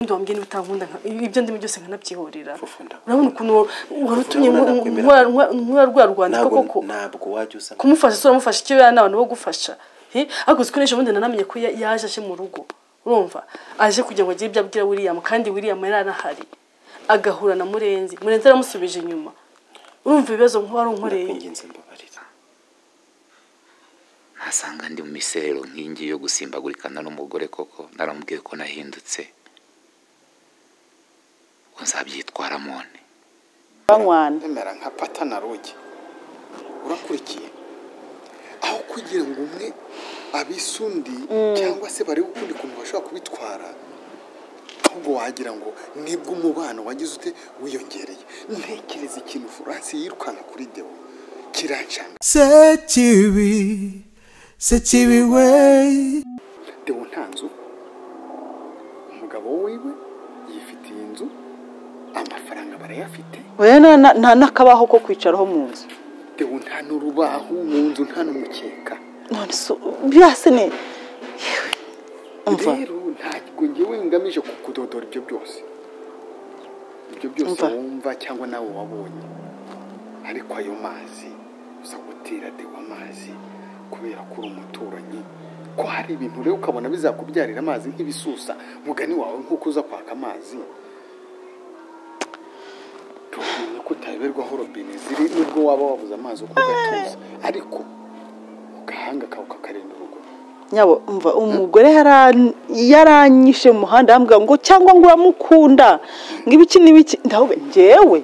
wambwiye utankunda ibyo ndimo byose nkanabyihorera Fufu ndakunda. urabona ukuntu wa- warutumye Fufu ndakunda, nakwemera. nkora- nkora- nkora rwa rwandiko ntabwo koko ntabwo wajya uza kumufasha se uramufasha icyo yana abantu bo gufasha He? ariko uzi ko n'ejo bundi nanamenye ko ya- yaje aje mu rugo urumva aje kugira ngo agire ibyo abwira william kandi william yari anahari agahura na murenzi murenzi aramusubije inyuma urumva ibibazo nk'uwo ari unkoreye nakwinginze mbabarira ntasanga ndi mu miserero nk'ingi yo gusimbagurikana n'umugore koko naramubwiye ko nahindutse ubwo nzabyitwaramo nte banywana remera nka pata na rugi urakurikiye aho kugira ngo umwe abise undi cyangwa se barebe ukundi kuntu bashobora kubitwara ahubwo wagira ngo nibwo umubano wagize ute wiyongereye ntekereza ikintu furansi yirukanka kuri deo kirancanga Se kibi, se kibi we. deo nta nzu umugabo wiwe yifitiye inzu amafaranga barayafite we na- na- nta n'akabaho ko kwicaraho mu nzu deo nta n'urubaho mu nzu nta n'umukeka none se byase ne Yewe. umva rero ntabwo ngewe ngamije kukudodora ibyo byose ibyo byose Umva. wumva cyangwa nawe wabonye ariko ayo mazi uza gutera dewa amazi kubera ko uri umuturanyi ko hari ibintu rero ukabona bizakubyarira amazi nk'ibisusa mugani wawe nk'uko uza kwaka amazi tumenye ko utayoberwaho robine ziri nubwo waba wabuze amazi uko ugatuza ariko agahanga kawe kakarinda urugo nyabo umva umugore yaran- yaranyishe mu muhanda yambwira ngo cyangwa ngo uramukunda ngo ibiki n'ibiki ndahubwo ngewe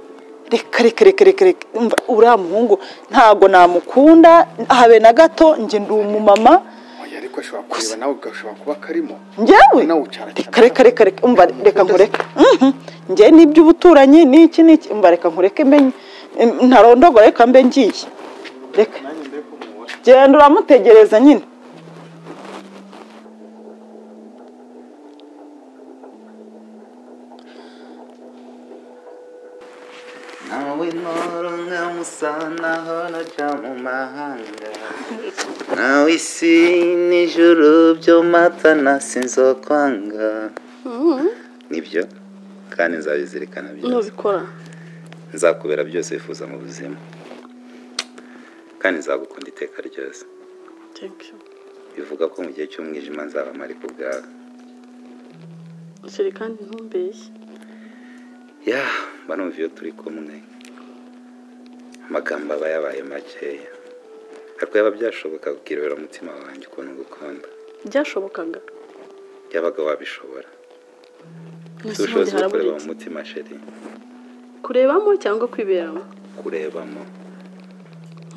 reka reka reka reka reka umva uriya muhungu ntago namukunda habe na gato nge ndi umumama oya ariko ashobora kureba nawe ugashobora kuba karimo ngewe Nawe ucara cyane. reka reka reka reka umva reka nkureke Mhm. ngewe n'iby'ubuturanyi n'iki n'iki umva reka nkureke mbenye em, ntarondogora reka mbe ngiye reka genda uramutegereza nyine nawe ntoro nkamusana hano ca mu mahanga nawe isi n'ijuru byo mata na sinzokwanga nibyo kandi nzabizirikana byose nubikora nzakubera byose wifuza mu buzima kandi nzagukunda iteka ryose thank you bivuga ko mu gihe cy'umwijima nzaba mpari ku bwawe shyira kandi ntumbeshye ya mba numva iyo turi kumwe amagambo aba yabaye makeya ariko yaba byashoboka kukirebera umutima wanjye ukuntu ngukunda byashobokaga yabaga wabishobora Mu isi Ufite ubushobozi handi bwo kureba harabonetse. mu mutima sheri kurebamo cyangwa kwiberamo kurebamo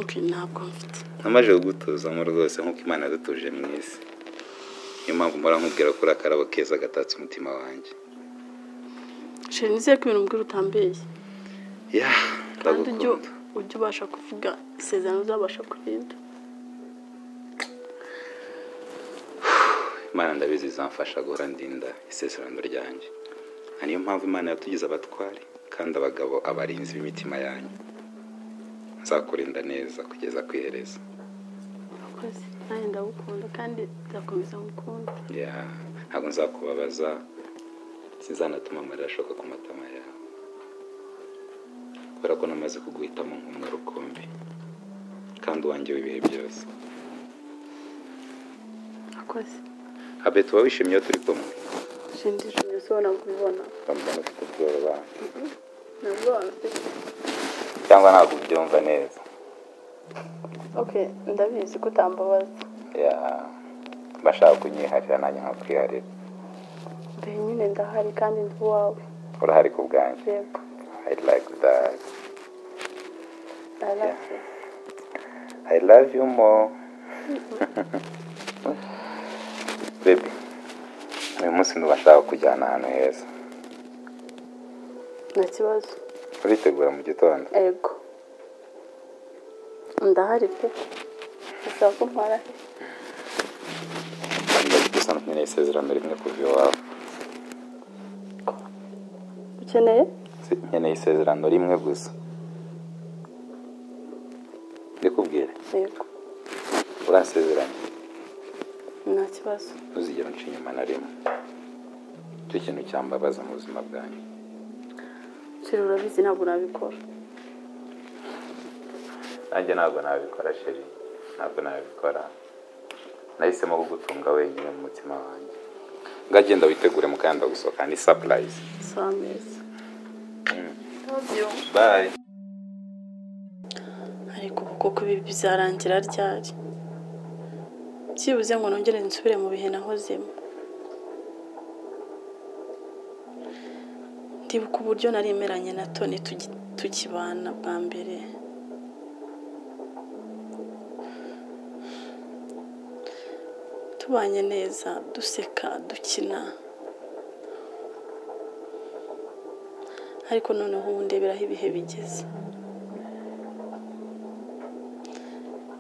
okay ntabwo mfite namaze kugutuzamo rwose nk'uko imana yadutuje mu isi niyo mpamvu mpora nkubwira ko uri akarabo keza gatatse umutima wanjye sheri nizeye ko ibintu mbwira utambeshye ya kandi ujye ndagukunda ujye ubasha kuvuga isezerano uzabasha kurinda imana ndabizi izamfasha guhora ndinda isezerano ryanjye Ari niyo mpamvu imana yatugize abatware kandi abagabo abarinzi b'imitima yanyu nzakurinda neza kugeza ku iherezo urakoze nanjye ndagukunda kandi nzakomeza ngukunda Ya, ntabwo nzakubabaza sinzanatuma amarira ashoka ku matama yawe kubera ko namaze kuguhitamo nk'umwe rukumbi kandi uwanjye w'ibihe byose urakoze abe tuba wishimye iyo turi kumwe shindi shindi ushobora kubibona bamba ufite ubwoba nabwo wabifite cyangwa ntabwo ubyumva neza okay ndabizi ko utambabaza ya bashaka kunyiharira nanjye nkakwiharira mbere nyine ndahari kandi ndi uwawe urahari ku bwanjye yego i like that arabye i love you more baby uyu munsi ndumva nshaka kujyana ahantu heza nta kibazo uritegura mu gitondo yego ndahari pe ushaka ko mpara he kandi gusa nkeneye isezerano rimwe kuva iwawe ukeneye Si- nkeneye isezerano rimwe gusa ndikubwire yego uransezeranye nta kibazo ntuzigere unca inyuma na rimwe nicyo kintu cyambabaza mu buzima bwanyu sheri urabizi ntabwo nabikora nanjye ntabwo nabikora sheri ntabwo nabikora nahisemo kugutunga wenyine mu mutima wanjye ngagenda witegure mukanda gusohokana ni sapurayizi si ameza bayi ariko kuko ko ibi byarangira ryari byibuze ngo nongere nsubire mu bihe nahozemo ndibuka uburyo nari imeranye na toni tugi- tukibana bwa mbere tubanye neza duseka dukina ariko noneho ubu ndeberaho ibihe bigeze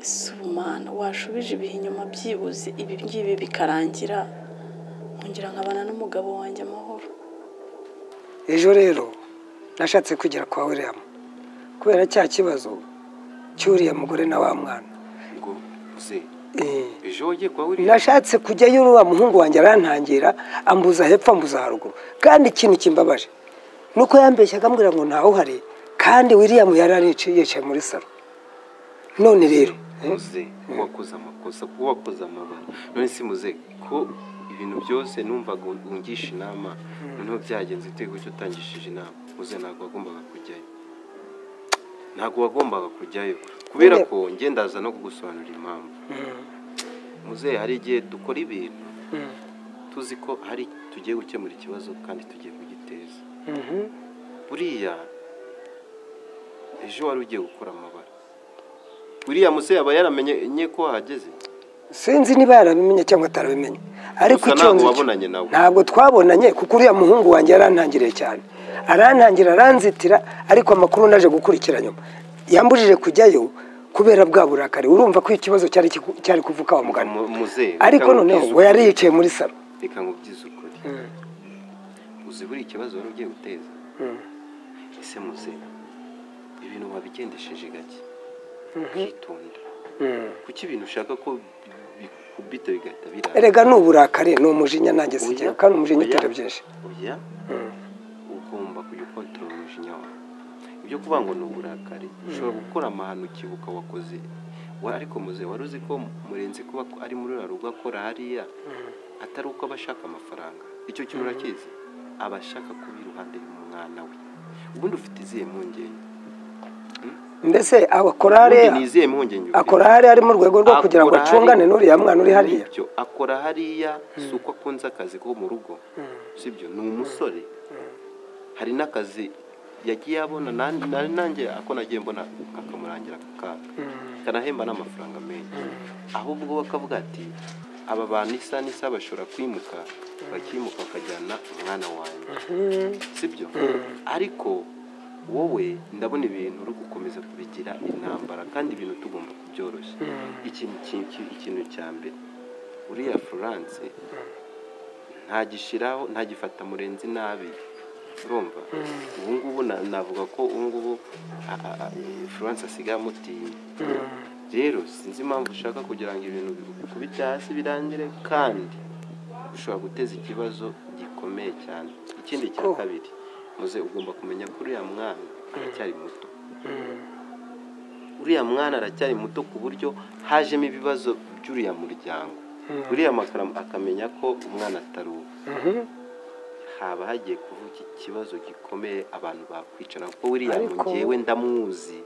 ese ubu mana washubije ibihe inyuma byibuze ibi ngibi bikarangira nkongera nkabana n'umugabo wanjye amahoro ejo rero nashatse kugera kwa william kubera cya kibazo cy'uriya mugore na wa mwana ngo uze Eh, ejo wagiye kwa william nashatse kujyayo uriya muhungu wanjye arantangira ambuza hepfo ambuza haruguru kandi ikintu kimbabaje ni uko yambeshyaga ambwira ngo ntawe uhari kandi william yari arici- yicaye muri salo none rero muze wakoze amakosa kuko wakoze amabara none si muze ko ibintu byose numvaga ungisha inama noneho byagenze ute gutyo utangishije inama muze ntabwo wagombaga kujyayo ntabwo wagombaga kujyayo kubera ko ndaza no kugusobanurira impamvu muze hari igihe dukora ibintu tuzi ko hari tugiye gukemura ikibazo kandi tugiye kugiteza Mhm. buriya ejo wari ugiye gukora amabara buriya muse yaba yaramenye ko wahageze sinzi niba yarabimenye cyangwa atarabimenye ariko Gusa icyo ntabwo nzi wabonanye nawe. ntabwo twabonanye kuko uriya muhungu wanjye yarantangiriye cyane arantangira aranzitira ariko amakuru naje gukurikira nyuma yambujije kujyayo kubera bwa burakari urumva ko ikibazo cyari kiku- cyari kuvuka wa mugani Mu- muzehe, ariko reka noneho nkubwize we yari yicaye muri salo reka nkubwize ukuri uzi buri ikibazo wari ugiye guteza ese muze ibintu wabigendesheje gake ukitonda kuki ibintu ushaka ko bikubita bigahita birara erega ni uburakari ni umujinya nanjye Oya, sigira kandi umujinya oya, utera byinshi oya ugomba kujya ukontorora umujinya wawe ibyo kuvuga ngo ni uburakari ushobora gukora amahano ukibuka wakoze Wa- ariko muze wari uzi ko murenzi kuba ko ari muri ruriya rugo akora hariya atari uko aba ashaka amafaranga icyo kintu urakizi aba ashaka kuba iruhande y'umwana we ubundi ufite izihe mpungenge mbese akora ubundi hariya ni izihe mpungenge ufite? akora hariya ari mu rwego rwo kugira ngo Akora acungane hariya. n'uriya mwana uri hariya Nibyo, akora hariya si uko akunze akazi ko mu rugo sibyo ni umusore hari n'akazi yagiye abona nan- nari nanjye ako nagiye mbona akamurangira ako kaka kanahemba n'amafaranga menshi ahubwo we akavuga ati aba bantu isa n'isa bashobora kwimuka bakimuka bakajyana umwana wanjye sibyo ariko wowe ndabona ibintu uri gukomeza kubigira intambara kandi ibintu tugomba kubyoroshya ikintu ki- ki- ikintu cya mbere uriya florence ntagishyiraho ntagifata murenzi nabi urumva ubu ngubu na- navuga ko ubu ngubu a- a- a- florence asigaye amutinya rero sinzi impamvu ushaka kugira ngo ibintu bikubite hasi birangire kandi ushobora guteza ikibazo gikomeye cyane ikindi cya kabiri muze ugomba kumenya ko uriya mwana aracyari muto uriya mwana aracyari muto ku buryo hajemo ibibazo by'uriya muryango uriya makara akamenya ko umwana atari uwe haba hagiye kuvuka ikibazo gikomeye abantu bakwicara kuko uriya Ariko- ngewe ndamuzi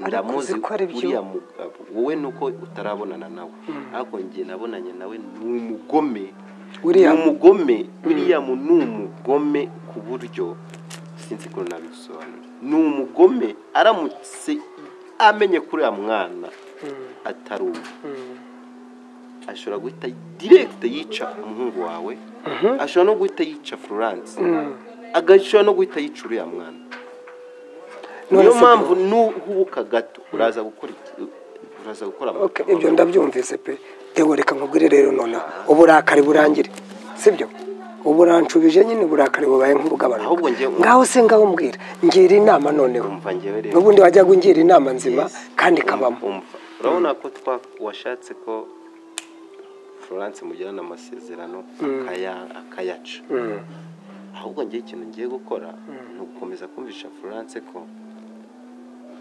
ndamuzi uzi ko ari byo- uriya mugabo wowe nuko utarabonana nawe ariko njye nabonanye nawe ni umugome William. ni umugome william ni umugome ku buryo sinzi ukuntu nabisobanura ni umugome aramutse amenye kuri uriya mwana atari uwe ashobora guhita direkite yica umuhungu wawe ashobora no guhita yica florence agashobora no guhita yica uriya mwana niyo si mpamvu byo. nuhubuka gato uraza gukora iki- uraza gukora Okay, ibyo ndabyumvise pe yewe reka nkubwire rero noneho uburakari burangire sibyo uburanshubije nyine uburakari bubaye nk'ubugabanuka Ahubwo njye- ngaho se ngaho mbwira ngira inama noneho umva njyewe rero n'ubundi wajyaga ungira inama nzima Yes. kandi Um- ikabamo umva urabona ko twa washatse ko florence mugirana amasezerano akaya- akayaca ahubwo ngewe ikintu ngiye gukora ni ugukomeza kumvisha florence ko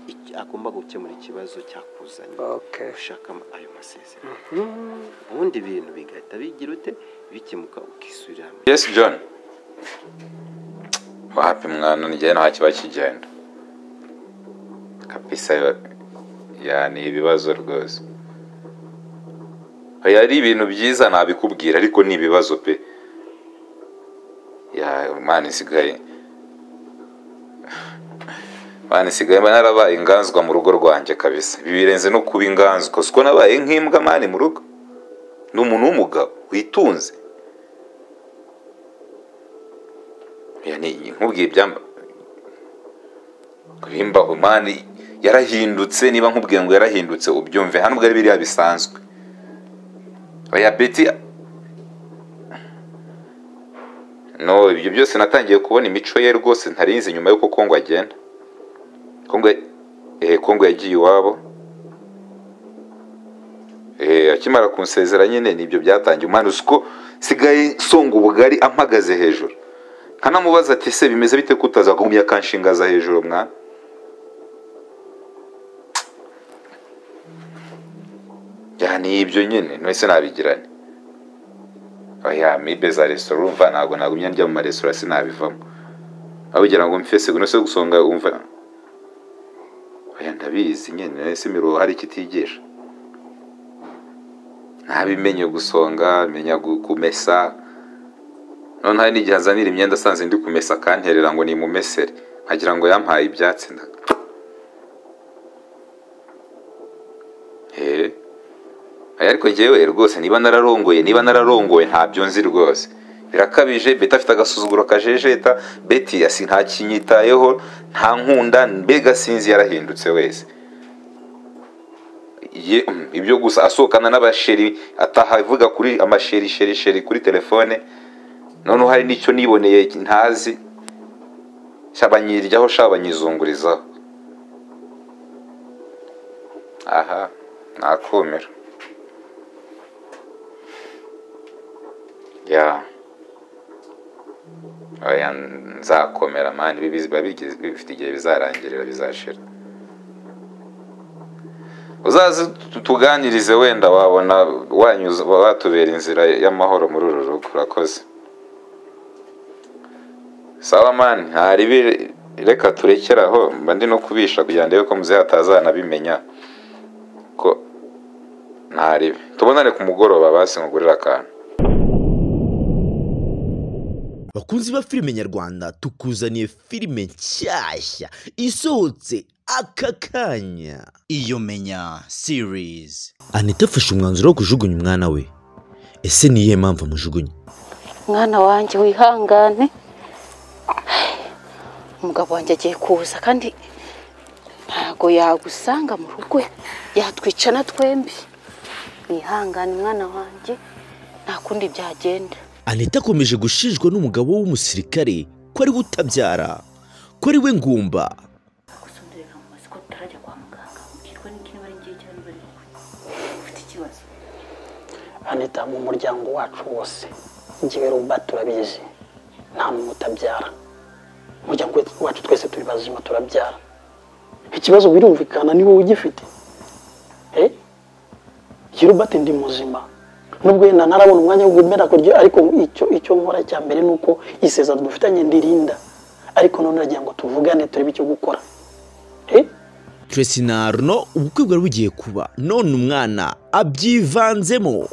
iki- agomba gukemura ikibazo cyakuzanye Okay. ushaka ama- ayo masezerano ubundi ibintu bigahita bigira ute bikemuka ukisubira hamwe yesi john wahapi mwana ngewe nta kiba kigenda kapisa yo- ya ni ibibazo rwose oya ari ibintu byiza nabikubwira ariko ni ibibazo pe ya mwana isigaye mwana isigaye mba narabaye inganzwa mu rugo rwanjye kabisa ibi birenze no kuba inganzwa siko nabaye nk'imbwa mani mu rugo ni umuntu w'umugabo witunze Oya, ni- nkubwiye ibyamba kubimba umani yarahindutse niba nkubwiye ngo yarahindutse ubyumve hano bwari biriya bisanzwe oya beti no ibyo byose natangiye kubona imico ye rwose ntarinzi nyuma y'uko kongo agenda kongo ya- eh, kongo yagiye iwabo Eh, akimara kunsezera nyine nibyo byatangiye umwana uzi ko sigaye nsonga ubugari ampagaze hejuru nkanamubaza ati se bimeze bite ko utazagumya akanshingaza hejuru mwana ya ni ibyo nyine ntese nabigirane oya mibe za resitora urumva ntabwo nagumya njya mu maresitora sinabivamo abugira ngo mfese guno se gusonga umva oya ndabizi nyine ese imiruho hari icyo itigisha nabimenye gusonga menya gu- kumesa none hari n'igihe azanira imyenda asanze ndi kumesa akanterera ngo ni mu mesere nkagira ngo yampaye ibyatsi nda Eh. Aya, ariko njyewe rwose niba nararongoye niba nararongoye ntabyo nzi rwose birakabije beti afite agasuzuguro kajejeta beti asi ntakinyitayeho nta nkunda mbega sinzi yarahindutse wese ye mm, ibyo gusa asohokana n'abasheri ataha avuga kuri amasheri sheri sheri kuri telefone noneho hari n'icyo niboneye ntazi shabanyiryaho shabanyizungurizaho aha nakumira ya oya nzakomera mani ibi biba bigize- bifite igihe bizarangirira bizashira uzaze tu- tuganirize wenda wabona wanyuza watubera inzira y'amahoro muri uru rugo urakoze sawa mani hari bi reka turekere aho mba ndi no kubisha kugira ndebe ko muzehe atazanabimenya ko ntaribi tubonane ku mugoroba basi nkugurire akantu bakunzi ba filime nyarwanda tukuzaniye filime nshyashya isohotse aka kanya iyo menya series anita afashe umwanzuro wo kujugunya umwana we ese ni iyihe mpamvu amujugunya mwana wanjye wihangane umugabo wanjye agiye kuza kandi ntabwo yagusanga mu rugo yatwica na twembi wihangane mwana wanjye nta kundi byagenda anita akomeje gushinjwa n'umugabo w'umusirikare ko ari we utabyara ko ari we ngumba gusonderera mu mazi ko tutarajya kwa muganga ukirwa n'ikintu bari ngiye cyane bari ufite ikibazo anita mu muryango wacu wose njyewe ruba turabizi nta muntu utabyara umuryango we- wacu twese turi bazima turabyara ikibazo birumvikana ni wowe ugifite Eh? iyo rubat ndi muzima nubwo yenda ntarabona umwanya wo kumera kurya ariko icyo icyo nkora cya mbere ni uko isezerano dufitanye ndirinda ariko none nagira ngo tuvugane turebe icyo gukora Eh? Tracy na Arno ubukwe bwari bugiye kuba none umwana abyivanzemo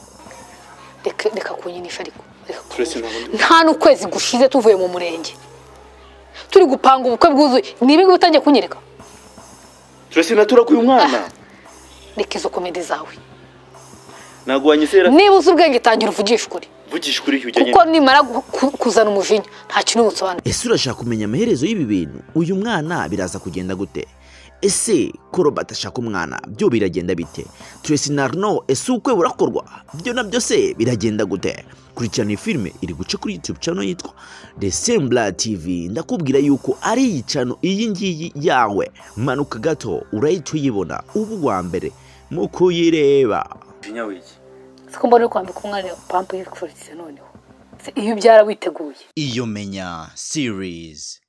reka reka kunyinisha ariko reka Tracy, nta kunyinisha. bundi- nta n'ukwezi gushize tuvuye mu murenge turi gupanga ubukwe bwuzuye ni ibingibi utangiye kunyereka Tracy natura kuyu mwana reka izo komedi zawe nagwanye sera niba uzi ubwenge tangira uvugishe ukuri vugisha kuri iyo kuko nimara gu- ku- kuzana umujinya nta kintu busobanura ese urashaka kumenya amaherezo y'ibi bintu uyu mwana biraza kugenda gute ese ko robert ashaka umwana byo biragenda bite tracy na arno ese ubukwe burakorwa byo nabyo se biragenda gute kurikirana iyi filime iri guca kuri youtube channel yitwa the sembla tv ndakubwira yuko ari iyi channel iyi ngiyi yawe manuka gato urahita uyibona uba uwa mbere mu kuyireba siko mbona uri kwambika umwana iyo pampu yikufurikize noneho iyo ubyara witeguye iyo menya series